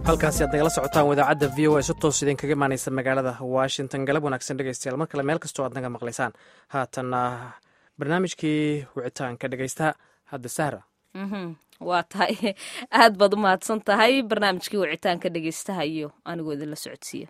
halkaasi aad nagala socotaan wadaacadda v o a si toos idinkaga imaaneysa magaalada washington galab wanaagsan dhegeystayaal mar kale meel kastoo aad naga maqlaysaan haatanna barnaamijkii wicitaanka dhegeysta hadda sahra waa tahay aad baad u mahadsan tahay barnaamijkii wicitaanka dhegeystaha iyo anigoo idinla socodsiiya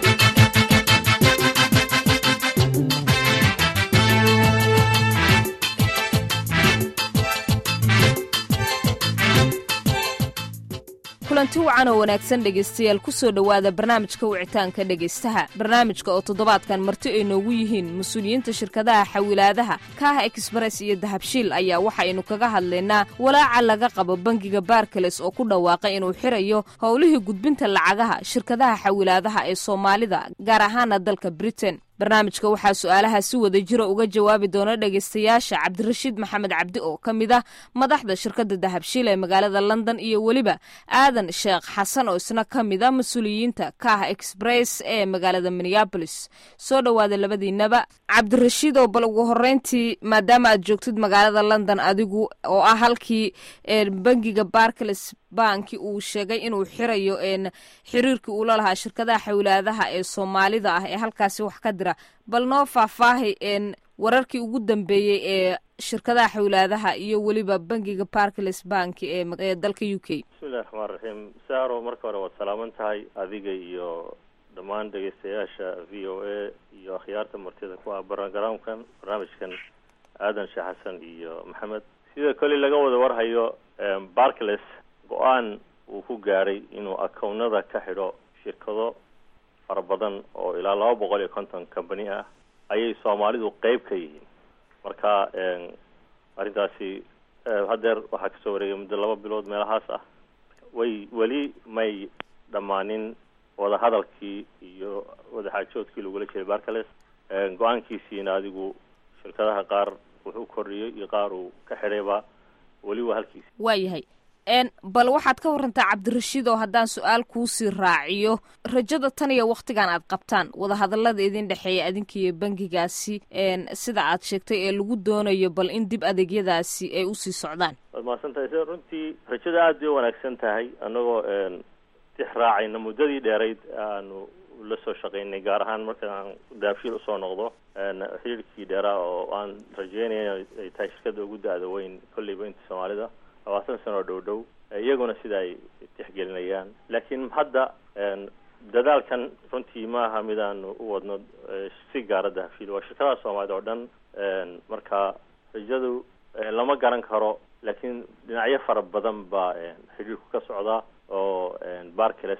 kulanti wacan oo wanaagsan dhegaystayaal kusoo dhowaada barnaamijka wicitaanka dhegaystaha barnaamijka oo toddobaadkan marti ay noogu yihiin mas-uuliyiinta shirkadaha xawilaadaha kaaha exbress iyo dahabshiil ayaa waxaynu kaga hadlaynaa walaaca laga qabo bangiga barkales oo ku dhawaaqay inuu xirayo howlihii gudbinta lacagaha shirkadaha xawilaadaha ee soomaalida gaar ahaana dalka britain barnaamijka waxaa su-aalaha si wada jira uga jawaabi doona dhegaystayaasha cabdirashiid maxamed cabdi oo ka mid ah madaxda shirkadda dahabshiil ee magaalada london iyo weliba aadan sheekh xasan oo isna ka mid a mas-uuliyiinta kaaha exbress ee magaalada minneabolis soo dhowaada labadiinaba cabdirashiid oo bal ugu horeyntii maadaama aad joogtid magaalada london adigu oo ah halkii bangiga barcles banki uu sheegay inuu xirayo xiriirkii uula lahaa shirkadaha xawilaadaha ee soomaalida ah ee halkaasi wax ka dira bal noo faahfaahay wararkii ugu dambeeyey ee shirkadaha xawilaadaha iyo weliba bangiga barcles banki ee dalka u k bismillahi raxmaan raxiim saaro marka hore waad salaaman tahay adiga iyo dhammaan dhegeystayaasha v o a iyo akhyaarta martida ku ah barogaraamkan barnaamijkan aadan sheekh xasan iyo maxamed sida kole laga wada warhayo barcles go-aan uu ku gaadhay inuu akownada ka xidho shirkado fara badan oo ilaa laba boqol iyo konton company ah ayay soomaalidu qeyb ka yihiin marka arrintaasi haddeer waxaa kasoo wareegay muddo laba bilood meelahaas ah way weli may dhammaanin wadahadalkii iyo wadaxaajoodkii lagula jiray barcales go-aankiisiina adigu shirkadaha qaar wuxuu kordhiyey iyo qaar uu ka xidhayba weli waa halkiisi waayahay bal waxaad ka warantaa cabdirashiid oo haddaan su-aal kuusii raaciyo rajada tan iyo waktigan aad qabtaan wadahadalada idin dhexeeya adinkiiyo bangigaasi sida aad sheegtay ee lagu doonayo bal in dib adeegyadaasi ay usii socdaan waad mahadsan tahay sida runtii rajada aada bay u wanaagsan tahay annagoo tix raacayna muddadii dheerayd aanu la soo shaqaynay gaar ahaan markaan daabshiil usoo noqdo xiriirkii dheeraa oo aan rajeynaya ay tahay shirkada ugu da-da weyn kolleyba inta soomaalida labaatan sano oo dhow dhow iyaguna sida ay tixgelinayaan laakiin hadda dadaalkan runtii maaha mid aanu u wadno si gaara dahabshiil waa shirkadaha soomaalida oo dhan marka rajadu lama garan karo laakiin dhinacyo fara badan baa xiriirku ka socdaa oo barcles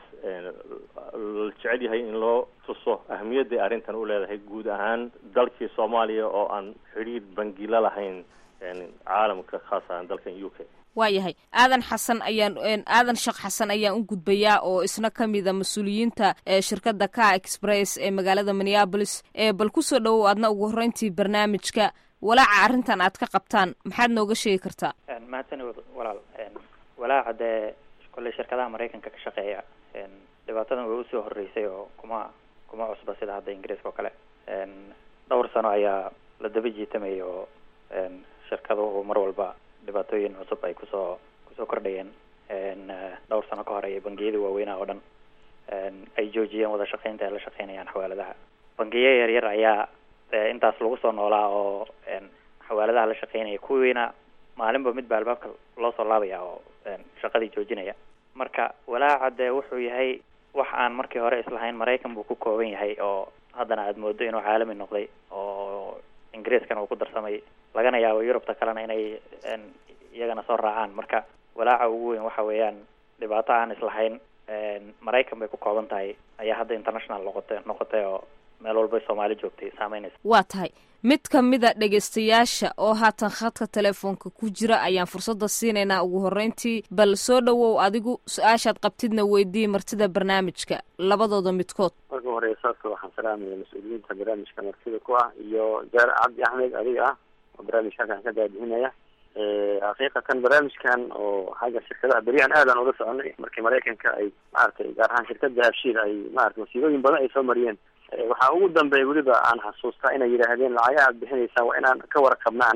la jecel yahay in loo tuso ahmiyadday arrintan u leedahay guud ahaan dalkii soomaaliya oo aan xidhiir bangila lahayn caalamka khaas ahaan dalkan u k waayahay aadan xasan ayaan aadan sheekh xasan ayaan u gudbayaa oo isna ka mida mas-uuliyiinta shirkadda car express ee magaalada minneabolis bal kusoo dhowow aadna ugu horreyntii barnaamijka walaaca arrintan aad ka qabtaan maxaad nooga sheegi kartaa mahadsan walaal walaaca dee kolley shirkadaha maraykanka ka shaqeeya dhibaatadan way usoo horreysay oo kuma kuma cusba sida hadda ingiriiska oo kale dhowr sano ayaa la daba jiitamayay oo shirkaduhu mar walba dhibaatooyin cusub ay kusoo kusoo kordhayeen dhowr sano ka hor ayay bangiyada waaweynaa oo dhan ay joojiyeen wada shaqeynta ay la shaqeynayaan xawaaladaha bangiyo yaryar ayaa intaas lagu soo noolaa oo xawaaladaha la shaqeynaya kuwiina maalinba midba albaabka loo soo laabaya oo shaqadii joojinaya marka walaaca dee wuxuu yahay wax aan markii hore islahayn maraykan buu ku kooban yahay oo haddana aada moodo inuu caalami noqday oo ingiriiskana uu ku darsamay lagana yaabo yurubta kalena inay iyagana soo raacaan marka walaaca ugu weyn waxa weeyaan dhibaato aan islahayn maraykan bay ku kooban tahay ayaa hadda international noqotay noqotay oo meel walbay soomaali joogtay saameynaysa waa tahay mid ka mida dhegaystayaasha oo haatan khadka telefoonka ku jira ayaan fursadda siinaynaa ugu horreyntii bal soo dhowow adigu su-aashaad qabtidna weydii martida barnaamijka labadooda midkood marka hore saabka waxaan salaamaya mas-uuliyiinta barnaamijka martida ku ah iyo jaare cabdi axmed adiga ah oo barnaamijka halkan ka daadihinaya xaqiiqatan barnaamijkan oo xagga shirkadaha beryahan aadaan ula soconay markii maraykanka ay maaragtay gaar ahaan shirkada habshiil ay maratay wasiirooyin badan ay soo mariyeen waxaa ugu dambeeya weliba aan xasuustaa inay yidhaahdeen lacagaha aad bixinaysaan waa inaan ka warqabna annaga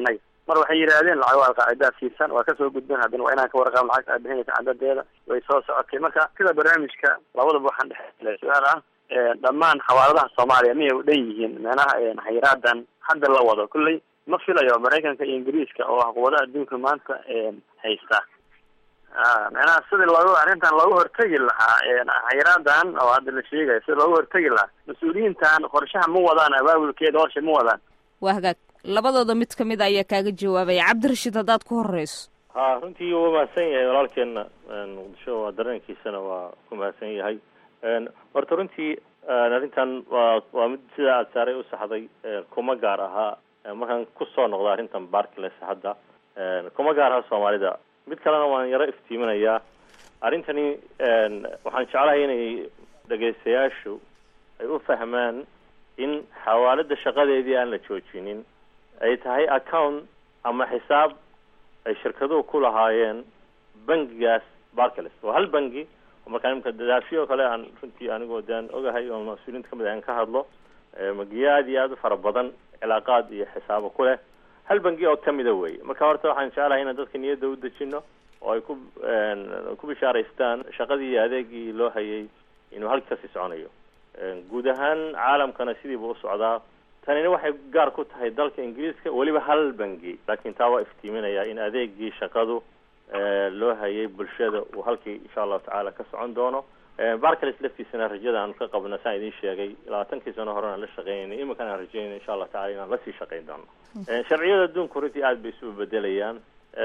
mar waxay yidhaahdeen lacag waa alqaacidaa siisan waa kasoo gudbeen haddana waa inaan ka warqaab lacagta aad bixinaysa cadadeeda way soo socotay marka sida barnaamijka labadaba waxaan dhexe su-aal ah dhammaan xawaaladaha soomaaliya miyay u dhan yihiin meenaha xayiraadan hadda la wado kulley ma filayo maraykanka iyo ingiriiska oo ah quwadaha adduunka maanta haysta meenaha sidii loogu arrintan loogu hortegi lahaa xayiraadan oo hadda la sheegayo sida loogu hortegi lahaa mas-uuliyiintan qorshaha ma wadaan abaabulkeeda horsha ma wadaan waa hagaag labadooda mid kamid a ayaa kaaga jawaabaya cabdirashiid haddaad ku horeyso ha runtii waa mahadsan yahay walaalkeena muqdisho waa dareenkiisana waa ku mahadsan yahay horta runtii arrintan waa waa mid sida aad saaray u saxday kuma gaar ahaa markaan kusoo noqda arrintan barkles hadda kuma gaar ahaa soomaalida mid kalena waan yaro iftiiminayaa arrintani waxaan jeclahay inay dhegaystayaashu ay u fahmaan in xawaalada shaqadeedii aan la joojinin ay tahay account ama xisaab ay shirkaduhu ku lahaayeen bangigaas barcles waa hal bangi oo markaa imika dadaashiyo o kale aan runtii anigoo daan ogahay oo mas-uuliyiinta kamid aan ka hadlo magiyo aada iyo aada u fara badan cilaaqaad iyo xisaabo ku leh hal bangi oo kamida wey marka horta waxaan jeclahay inaan dadka niyadda u dejino oo ay ku ku bishaaraystaan shaqadii iyo adeegii loo hayay inuu halkasi soconayo guud ahaan caalamkana sidiiba u socdaa tanina waxay gaar ku tahay dalka ingiriiska weliba hal bangi laakiin taa waa iftiiminaya in adeegii shaqadu loo hayay bulshada uu halkii insha allahu tacaala ka socon doono barcales laftiisana rajada aanu ka qabno saan idiin sheegay labaatankii sano hore aan la shaqeynayna iminkan aan rajeynayna insha allahu tacala inaan lasii shaqeyn doono sharciyada adduunku runtii aada bay isu bedelayaan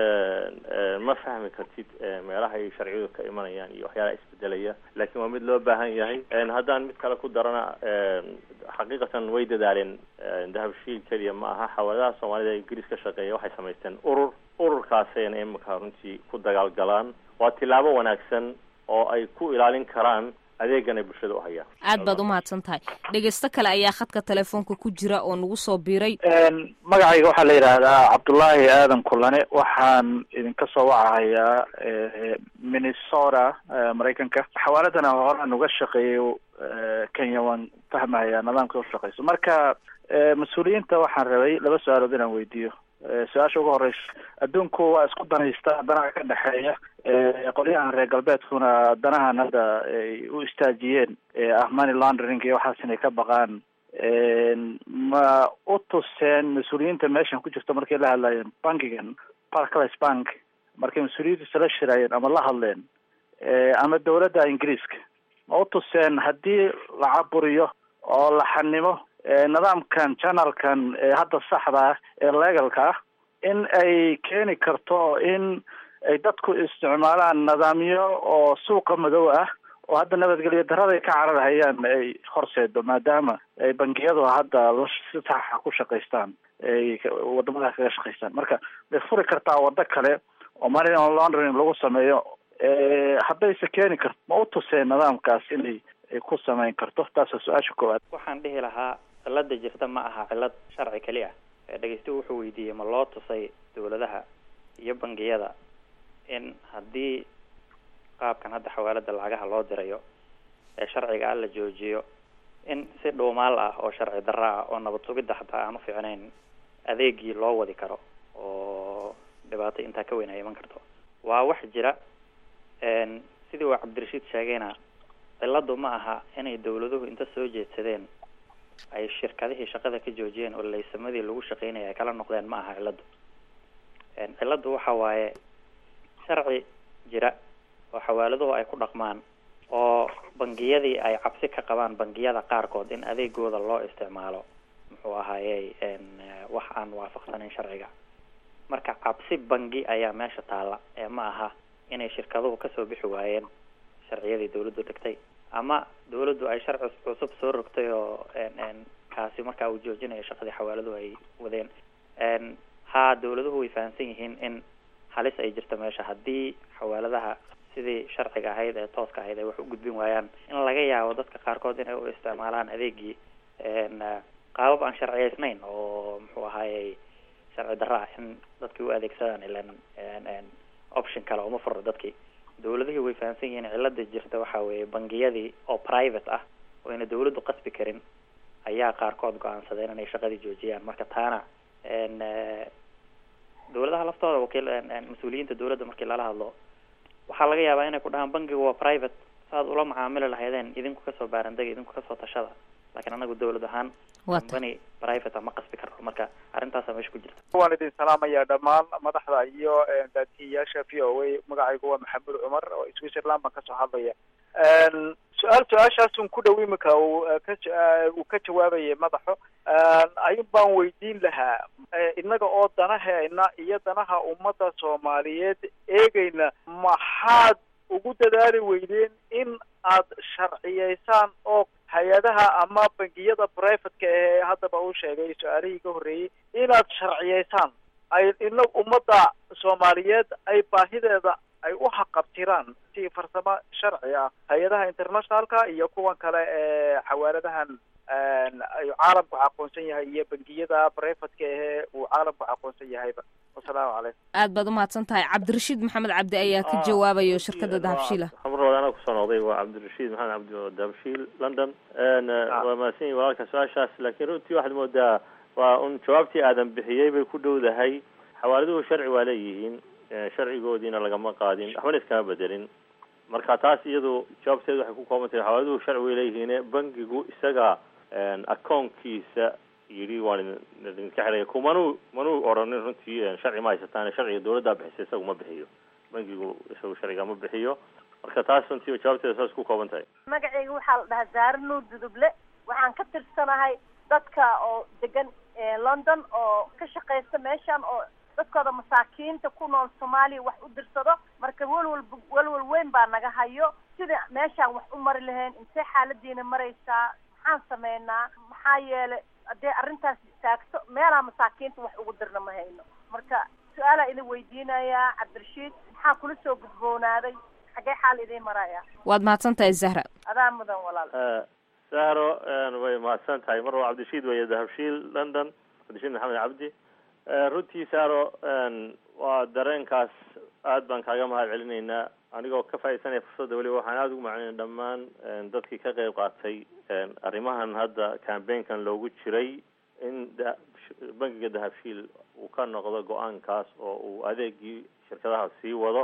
ma fahmi kartid meelaha ay sharciyadu ka imanayaan iyo waxyaalaha isbedelaya laakiin waa mid loo baahan yahay haddaan mid kale ku darana xaqiiqatan way dadaaleen dahabshiil keliya ma aha xawaaladaha soomaalida ee ingiriis ka shaqeeya waxay samaysteen urur ururkaasayna imika runtii ku dagaalgalaan waa tilaabo wanaagsan oo ay ku ilaalin karaan adeegan ay bulshada u hayaan aad baad umahadsan tahay dhegeysto kale ayaa khadka telefoonka ku jira oo nagu soo biiray magacayga waxaa la yidhaahdaa cabdullaahi aadan kulane waxaan idinka soo wacahayaa minnesota maraykanka xawaaladana horaan uga shaqeeyo kenya waan fahmahayaa nidaamka ushaqeyso marka mas-uuliyiinta waxaan rabay laba su-aalood inaan weydiiyo su-aasha ugu horeysa adduunku waa isku danaysta danaha ka dhexeeya qolyahan reer galbeedkuna danahan hadda ay u istaajiyeen ah money laundering iyo waxaas inay ka baqaan ma u tuseen mas-uuliyiinta meeshan ku jirta markay la hadlayeen bankigan barclays bank markay mas-uuliyiintiisa la shiraayeen ama la hadleen ama dawladda ingiriiska ma u tuseen haddii la caburiyo oo la xanimo nidaamkan janalkan hadda saxda ah ee legalka ah in ay keeni karto in ay dadku isticmaalaan nidaamyo oo suuqa madow ah oo hadda nabadgelyo daraday ka cararhayaan ay horseedo maadaama ay bangiyadu hadda si saxa ku shaqaystaan ay wadamadaas kaga shaqaystaan marka way furi kartaa wado kale oo money laundering lagu sameeyo haddayse keeni karto ma u tuseen nidaamkaas inay ay ku samayn karto taas waa su-aasha koowaad waxaan dhihi lahaa cilada jirta ma aha cilad sharci keli ah dhegeystuhu wuxuu weydiiyey ma loo tusay dawladaha iyo bangiyada in haddii qaabkan hadda xawaalada lacagaha loo dirayo ee sharciga ah la joojiyo in si dhuumaal ah oo sharci darro ah oo nabad sugidda xataa aan u fiicnayn adeegii loo wadi karo oo dhibaato intaa ka weyn ay iman karto waa wax jira sidii uu cabdirashiid sheegayna ciladu ma aha inay dawladuhu inta soo jeedsadeen ay shirkadihii shaqada ka joojiyeen oo laysamadii lagu shaqeynaya ay kala noqdeen ma aha ciladu ciladu waxa waaye sharci jira oo xawaaladuhu ay ku dhaqmaan oo bangiyadii ay cabsi ka qabaan bangiyada qaarkood in adeegooda loo isticmaalo muxuu ahaayey wax aan waafaqsanayn sharciga marka cabsi bangi ayaa meesha taalla ee ma aha inay shirkaduhu kasoo bixi waayeen sharciyadii dawladdu dhigtay ama dawladdu ay sharci cusub soo rogtay oo kaasi markaa uu joojinayo shaqadii xawaaladuhu ay wadeen haa dawladuhu way fahamsan yihiin in halis ay jirto meesha haddii xawaaladaha sidii sharciga ahayd ee tooska ahayd ay wax u gudbin waayaan in laga yaabo dadka qaarkood inay u isticmaalaan adeegii qaabab aan sharciyeysnayn oo muxuu ahaayey sharci darro ah in dadkii u adeegsadaan ilan option kale uma furo dadkii dawladihii way fahamsan yihiin cilada jirta waxa weeye bangiyadii oo private ah oo ayna dawladdu qasbi karin ayaa qaarkood go-aansadeen inay shaqadii joojiyaan marka taana dawladaha laftooda wakiil mas-uuliyiinta dawladda markii lala hadlo waxaa laga yaabaa inay ku dhahaan bankiga waa private saaad ula macaamili lahaydeen idinku kasoo baarandega idinku kasoo tashada laakiin anagu dawlad ahaan company private ma qasbi karno marka arrintaasa meesha ku jirta waan idin salaamaya dhammaan madaxda iyo daatiyayaasha v o a magacaygu waa maxamed cumar oo switzerland baan kasoo hadlaya su-aal su-aashaasun ku dhow imika uu ka uu ka jawaabayay madaxo ayun baan weydiin lahaa innaga oo danaheena iyo danaha ummadda soomaaliyeed eegayna maxaad ugu dadaali weydeen in aad sharciyeysaan oo hay-adaha ama bangiyada privateka ee haddaba uu sheegay su-aalihii ka horreeyey inaad sharciyeysaan ay ina ummadda soomaaliyeed ay baahideeda ay u haqabtiraan si farsamo sharci ah hay-adaha internationalka iyo kuwan kale ee xawaaladahan caalamku aqoonsan yahay iyo bangiyada privateka ahee uu caalamku aqoonsan yahayba wasalaamu calaykum aad baad umahadsan tahay cabdirashiid maxamed cabdi ayaa ka jawaabayo shirkada dahabshiila xamrood anaa kusoo noqday waa cabdirashiid maxamed cabdi oo dahabshiil london waa mahadsan yihin walaalka su-aashaas laakiin runtii waxaad moodaa waa un jawaabtii aadan bixiyey bay ku dhowdahay xawaaladuhu sharci waa leeyihiin sharcigoodiina lagama qaadin waxbana iskama bedelin marka taas iyadu jawaabteedu waxay ku kooban tahay xawaaladuhu sharci way leeyihiin bankigu isaga akoonkiisa yidhi waan idinka xidhaya kumanuu manuu odhanin runtii sharci ma haysataan sharciga dawladdaa bixisa isagu ma bixiyo bankigu isagu sharciga ma bixiyo marka taas runtii jawaabteeda saas ku kooban tahay magacayga waxaa la dhahaa zaare nuur duduble waxaan ka tirsanahay dadka oo degan london oo ka shaqaysta meeshan oo dadkooda masaakiinta ku nool soomaaliya wax u dirsado marka welwal welwal weyn baa naga hayo sida meeshaan wax u mari lahayn intee xaaladiina maraysaa maxaan sameynaa maxaa yeelay haddee arrintaas istaagto meelaa masaakiinta wax ugu dirna ma hayno marka su-aalaa idin weydiinayaa cabdirashiid maxaa kula soo gudboonaaday xaggee xaal idiin maraya waad mahadsan tahay zahra adaa mudan walaal sahro way mahadsan tahay mar waa cabdirashiid weeye dahabshiil london cabdirashiid maxamed cabdi runtii sahro waa dareenkaas aad baan kaaga mahad celinaynaa anigoo ka faaidsanaya fursadda weliba waxaan aada ugu macalinay dhammaan dadkii ka qeyb qaatay arrimahan hadda cambaynkan loogu jiray in bankiga dahabshiil uu ka noqdo go-aankaas oo uu adeegii shirkadaha sii wado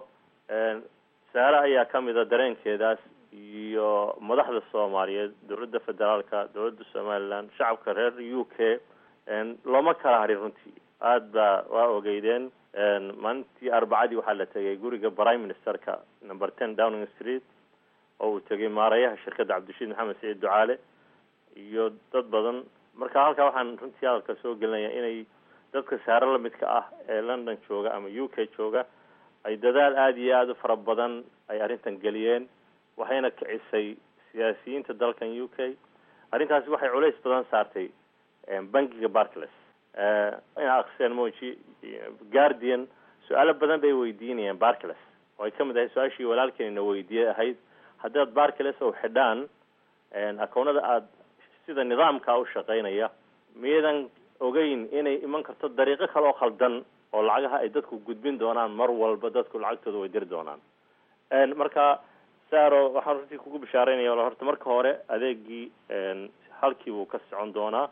saare ayaa kamid a dareenkeedaas iyo madaxda soomaaliyeed dowladda federaalka dowladda somaliland shacabka reer u k looma kala harin runtii aada baa waa ogeydeen maalintii arbacadii waxaa la tegay guriga prime ministerka number ten downing street oo uu tegay maarayaha shirkadda cabdirashiid maxamed saciid ducaale iyo dad badan marka halkaa waxaan runtii hadalka soo gelinaya inay dadka saare lamidka ah ee london jooga ama u k jooga ay dadaal aada iyo aada u fara badan ay arrintan geliyeen waxayna kicisay siyaasiyiinta dalkan u k arrintaasi waxay culays badan saartay bankiga barcles inaa akseen moji guardian su-aalo badan bay weydiinayeen barcles oo ay kamid ahay su-aashii walaalkeenina weydiiyey ahayd haddaad barcles oo xidhaan akoonada aada sida nidaamka u shaqaynaya miyadan ogeyn inay iman karto dariiqo kale oo khaldan oo lacagaha ay dadku gudbin doonaan mar walba dadku lacagtooda way diri doonaan marka saro waxaan runtii kugu bishaareynaya horta marka hore adeegii halkii buu ka socon doonaa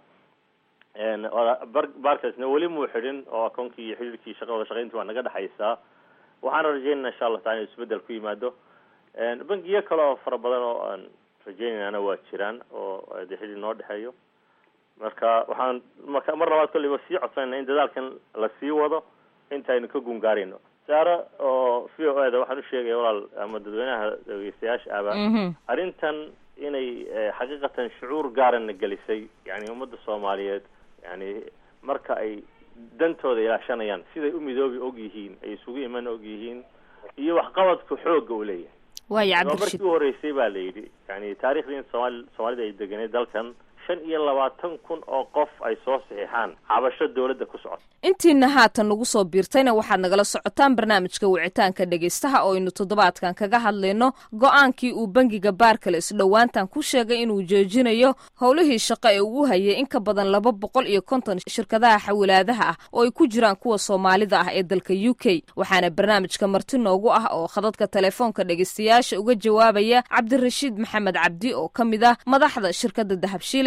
barcasna weli muu xidhin oo akoonkii iyo xidhiirkii shaqada shaqayntii waa naga dhexaysaa waxaana rajeynayna insha allah taala inu isbedel ku yimaado bangiyo kale oo fara badan oo aan rajeynaynana waa jiraan oo de xidhiir noo dhexeeyo marka waxaan marka mar labaad kolliba sii codsanayna in dadaalkan la sii wado intaynu ka gungaarayno saare oo v o eda waxaan usheegaya walaal ama dadweynaha dhegeystayaasha aba arrintan inay xaqiiqatan shucuur gaarana gelisay yani ummadda soomaaliyeed yani marka ay dantooda ilaashanayaan siday u midoobi og yihiin ay isugu iman og yihiin iyo waxqabadku xooga uu leeyahay waaya waa cabdirashiid markii u horeysay baa la yidhi yani taariikhdii in somaali soomaalida ay deganeed dalkan shan iyo labaatan kun oo qof ay soo saxiixaan cabasho dawladda ku socota intiina haatan nagu soo biirtayna waxaad nagala socotaan barnaamijka wicitaanka dhegaystaha oo aynu toddobaadkan kaga hadlayno go-aankii uu bangiga baarkales dhowaantan ku sheegay inuu joojinayo howlihii shaqo ee ugu hayay in ka badan laba boqol iyo konton shirkadaha xawilaadaha ah oo ay ku jiraan kuwa soomaalida ah ee dalka u k waxaana barnaamijka marti noogu ah oo khadadka telefoonka dhegaystayaasha uga jawaabaya cabdirashiid maxamed cabdi oo ka mid ah madaxda shirkadda dahabshiil ee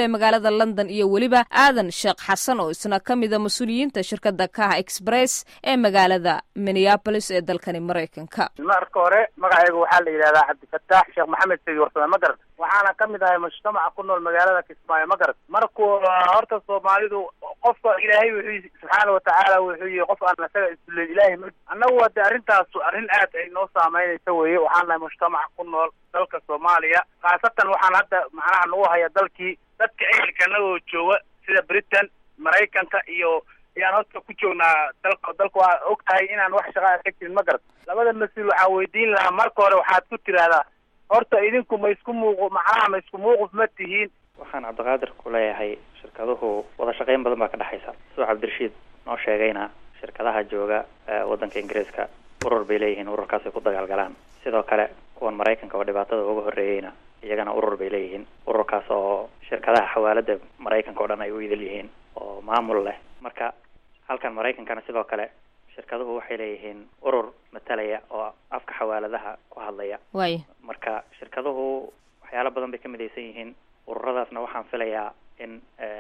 ee magaalada london iyo weliba aadan sheekh xasan oo isna ka mida mas-uuliyiinta shirkadda kaha express ee magaalada minneabolis ee dalkani maraykanka marka hore magacaygu waxaa la yidhahdaa cabdifataax sheekh maxamed sidi warsame ma garat waxaana ka mid ahay mujtamaca ku nool magaalada kismaayo ma garat markuu horta soomaalidu qofka ilaahay wuxuu subxaana watacaala wuxuu yihi qof aan isaga isduleyn ilaahay ma annagu hade arrintaasu arrin aad ay noo saameynaysa weye waxaan nahay mujtamaca ku nool dalka soomaaliya khaasatan waxaan hadda macnaha nagu haya dalkii dadka ehelkana oo jooga sida britain maraykanka iyo ayaan horta ku joognaa dalka dalka waa og tahay inaan wax shaqaa ka jirin ma garat labada mas-uul waxaan weydiin lahaa marka hore waxaad ku tiraahdaa horta idinku ma isku muuqu macnaha ma isku muuquf ma tihiin waxaan cabdiqaadir ku leeyahay shirkaduhu wada shaqayn badan baa ka dhexaysa siduu cabdirashiid noo sheegayna shirkadaha jooga waddanka ingiriiska urur bay leeyihiin ururkaasay ku dagaalgalaan sidoo kale kuwan maraykanka oo dhibaatada uga horreeyeyna iyagana urur bay leeyihiin ururkaas oo shirkadaha xawaalada maraykanka oo dhan ay u idil yihiin oo maamul leh marka halkan maraykankana sidoo kale shirkaduhu waxay leeyihiin urur matalaya oo afka xawaaladaha ku hadlaya waaya marka shirkaduhu waxyaalo badan bay ka midaysan yihiin ururadaasna waxaan filayaa in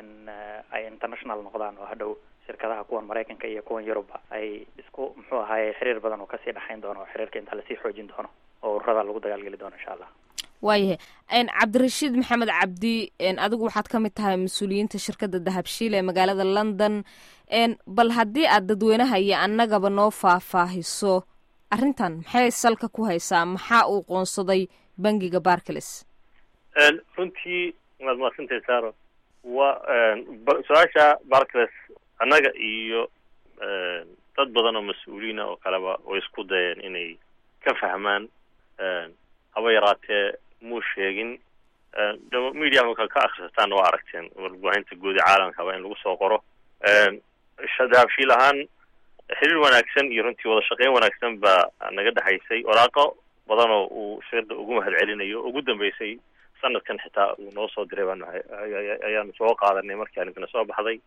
ay international noqdaan oo hadhow shirkadaha kuwan maraykanka iyo kuwan yurubba ay isku muxuu ahaaye xiriir badan oo kasii dhexayn doono oo xiriirka intaa lasii xoojin doono oo ururada lagu dagaalgeli doono insha allah waayahay cabdirashiid maxamed cabdi adigu waxaad ka mid tahay mas-uuliyiinta shirkadda dahabshiil ee magaalada london bal haddii aad dadweynaha iyo annagaba noo faahfaahiso arrintan maxay salka ku haysaa maxaa uu qoonsaday bangiga barcles runtii waad mahadsantahay saro wa su-aasha barcles annaga iyo dad badan oo mas-uuliina oo kaleba way isku dayeen inay ka fahmaan haba yaraatee muu sheegin media marka ka akhrisataan waa aragteen warbaahinta guud ee caalamkaba in lagu soo qoro dahabshiil ahaan xiriir wanaagsan iyo runtii wada shaqeyn wanaagsan baa naga dhexaysay waraaqo badan oo uu shirda ugu mahad celinayo ugu dambeysay sanadkan xitaa uu noo soo diray baan ayaanu soo qaadanay markii arrintana soo baxday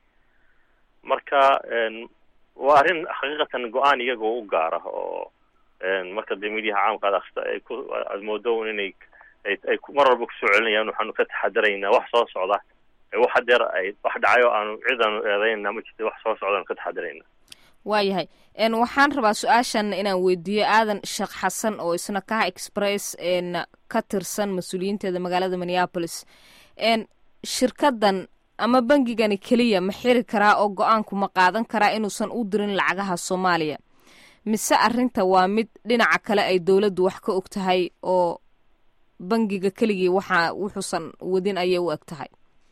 marka waa arrin xaqiiqatan go-aan iyagoo u gaara oo marka dee midiyaha caamka ad akrista ay ku aad moodo inay ay mar walba kusoo celinayaan waxaanu ka taxadaraynaa wax soo socda wax hadeer ay wax dhacay oo aanu cid aanu eedaynaa ma jirta wax soo socdaanu ka taxadarayna waayahay waxaan rabaa su-aashan inaan weydiiyo aadan sheekh xasan oo isna kaha express ka tirsan mas-uuliyiinteeda magaalada minneapolis shirkadan ama bangigani keliya ma xiri karaa oo go-aanku ma qaadan karaa inuusan u dirin lacagaha soomaaliya mise arrinta waa mid dhinaca kale ay dowladdu wax ka og tahay oo bangiga keligii waxa wuxuusan wadin ayay u eg tahay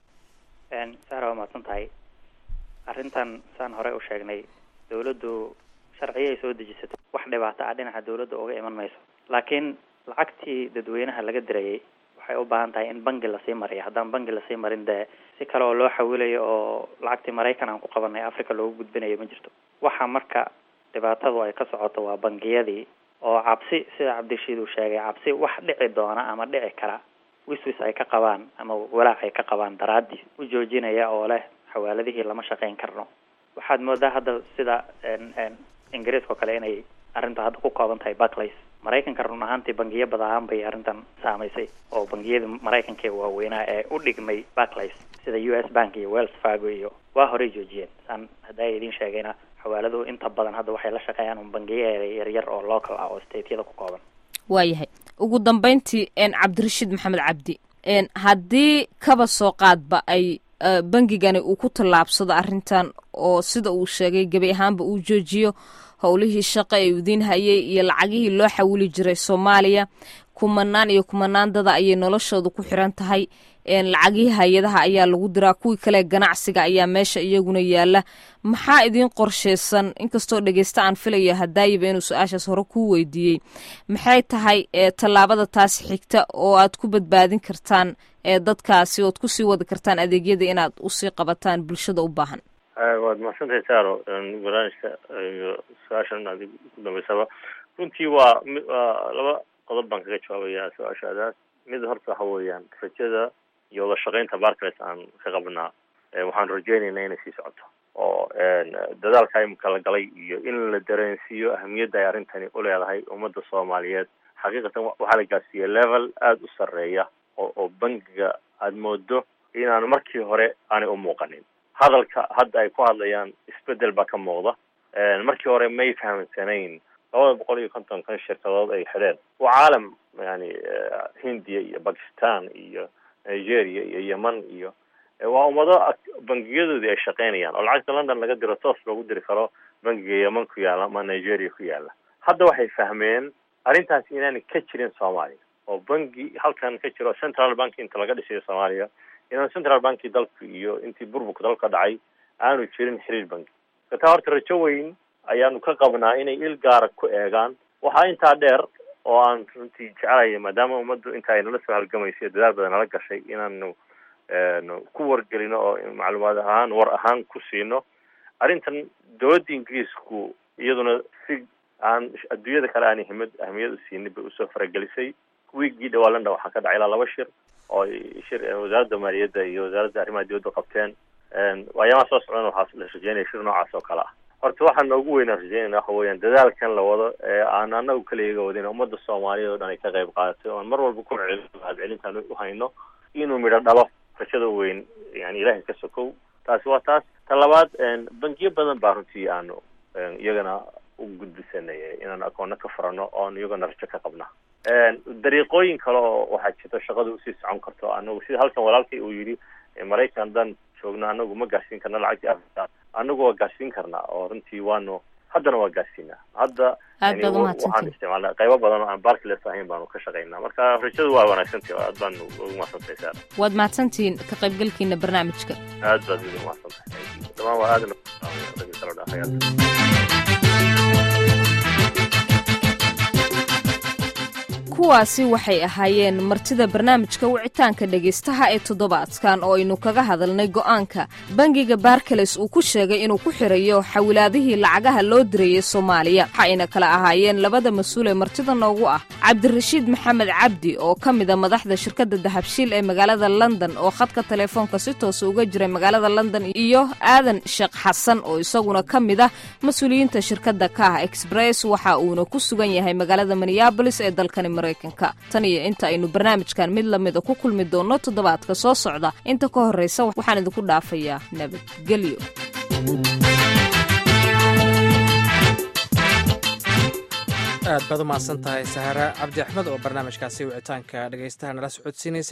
sahra waa mahadsan tahay arrintan saan horey u sheegnay dawladdu sharciyay soo dejisatay wax dhibaato ah dhinaca dawladda uga iman mayso laakiin lacagtii dadweynaha laga dirayay waxay u baahan tahay in bangi lasii mariyo haddaan bangi lasii marin dee si kale oo loo xawilayo oo lacagtii maraykan aan ku qabanay africa loogu gudbinayo ma jirto waxa marka dhibaatadu ay ka socoto waa bangiyadii oo cabsi sida cabdishiid uu sheegay cabsi wax dhici doona ama dhici kara wiswis ay ka qabaan ama walaac ay ka qabaan daraadii u joojinaya oo leh xawaaladihii lama shaqayn karno waxaad moodaa hadda sida ingiriiska oo kale inay arrinta hadda ku kooban tahay barclays maraykanka run ahaantii bangiyo badahaan bay arrintan saamaysay oo bangiyadii maraykanka waaweynaa ee u dhigmay barclays sida u s bank iyo wells fargo iyo waa horey joojiyeen saan haddaa idiin sheegayna xawaaladuhu inta badan hadda waxay la shaqeeyaan un bangiyo yaryar oo local ah oo stateyada ku kooban waayahay ugu dambeyntii cabdirashiid maxamed cabdi haddii kaba soo qaadba ay bangigani uu ku tallaabsado arrintan oo sida uu sheegay gebi ahaanba uu joojiyo howlihii shaqo ee udiin hayay iyo lacagihii loo xawili jiray soomaaliya kumanaan iyo kumanaan dada ayay noloshooda ku xiran tahay lacagihii hay-adaha ayaa lagu diraa kuwii kale ganacsiga ayaa meesha iyaguna yaala maxaa idiin qorsheysan inkastoo dhegeysta aan filaya hadaayiba inuu su-aashaas hore kuu weydiiyey maxay tahay tallaabada taasi xigta oo aad ku badbaadin kartaan dadkaasi ood kusii wadi kartaan adeegyada inaad usii qabataan bulshada u baahan waad mahadsantahay saro barnaamijka iyo su-aashan aad ku dambeysaba runtii waa waa laba qodob baan kaga jawaabaya su-aashaadaas mid horta waxa weeyaan rajada iyo wada shaqeynta barclays aan ka qabnaa waxaan rajeynaynaa inay sii socoto oo dadaalka imika la galay iyo in la dareensiiyo ahamiyadda ay arrintani uleedahay ummadda soomaaliyeed xaqiiqatan waxaa la gaarsiiyey level aada u sarreeya oo oo bangiga aada moodo inaanu markii hore aanay u muuqanin hadalka hadda ay ku hadlayaan isbedel baa ka muuqda markii hore may fahamsanayn labada boqol iyo kontonkan shirkadood ay xidheen waa caalam yani hindiya iyo bakistan iyo nigeria iyo yeman iyo waa ummado bangiyadoodii ay shaqaynayaan oo lacagta london laga diro toos loogu diri karo bangiga yeman ku yaalla ama nigeria ku yaalla hadda waxay fahmeen arrintaasi inaanay ka jirin soomaaliya oo bangi halkan ka jiro central bank inta laga dhisayo soomaaliya inaan central banki dalka iyo intii burburka dalka dhacay aanu jirin xiriir bangi kataa horta rajo weyn ayaanu ka qabnaa inay il gaara ku eegaan waxaa intaa dheer oo aan runtii jecelaya maadaama ummaddu inta ay nala soo halgamaysay dadaal badan nala gashay inaanu ku wargelino oo macluumaad ahaan war ahaan ku siino arrintan dowladda ingiriisku iyaduna si aan adduunyada kale aan himad ahmiyad u siinin bay usoo faragelisay wiigii dhawaa london waxaa ka dhacay ilaa laba shir oo shir wasaaradda maaliyadda iyo wasaaradda arrimaha dibadda qabteen ayaamaha soo socdana waxaa la rajeynaya shir noocaas oo kale ah horta waxaa noogu weynaan rajeynayna waxa weeyaan dadaalkan la wado ee aan anagu kaliyaga wadin ummadda soomaaliyeed oo dhan ay ka qayb qaadatay oan mar walba ku celin mahadcelintaan u hayno inuu midho dhalo rajada weyn yani ilaahay ka sokow taasi waa taas ta labaad bangiyo badan baa runtii aanu iyagana u gudbisanay inaan akoona ka furano oon iyagana rajo ka qabna dariiqooyin kale oo waxaa jirta shaqada usii socon karto anagu sida halkan walaalkay uu yidhi maraykan dan joogno anagu ma gaarsiin karna lacagtii africa anagu waa gaarsiin karnaa oo runtii waanu haddana waa gaarsiinaa hadda aad baad waxaan umahadsantihin isticmaalnaa qaybo badan oo aan barclays ahayn baanu ka shaqaynaa marka rajadu waa wanaagsantahi aad baan ugu mahadsantahay saar waad mahadsantihiin ka qaybgalkiina barnaamijka aad baad ugu mahadsantahay dhamaan waa aadna ragga kala dhahayaa kuwaasi waxay ahaayeen martida barnaamijka wicitaanka dhegaystaha ee toddobaadkan oo aynu kaga hadalnay go'aanka bangiga barkales uu ku sheegay inuu ku xirayo xawilaadihii lacagaha loo dirayay soomaaliya waxayna kala ahaayeen labada mas-uul ee martida noogu ah cabdirashiid maxamed cabdi oo ka mida madaxda shirkadda dahabshiil ee magaalada london oo khadka telefoonka si toosa uga jiray magaalada london iyo aadan sheekh xasan oo isaguna ka mid ah mas-uuliyiinta shirkadda kah express waxa uuna ku sugan yahay magaalada minneabolis ee dalkani maraykanka tan iyo inta aynu barnaamijkan mid lamida ku kulmi doonno toddobaadka soo socda inta ka horraysa waxaan idinku dhaafayaa nabadgelyo aad baad u mahadsan tahay sahara cabdi axmed oo barnaamijkaasi wicitaanka dhegaystaha nala socodsiinaysay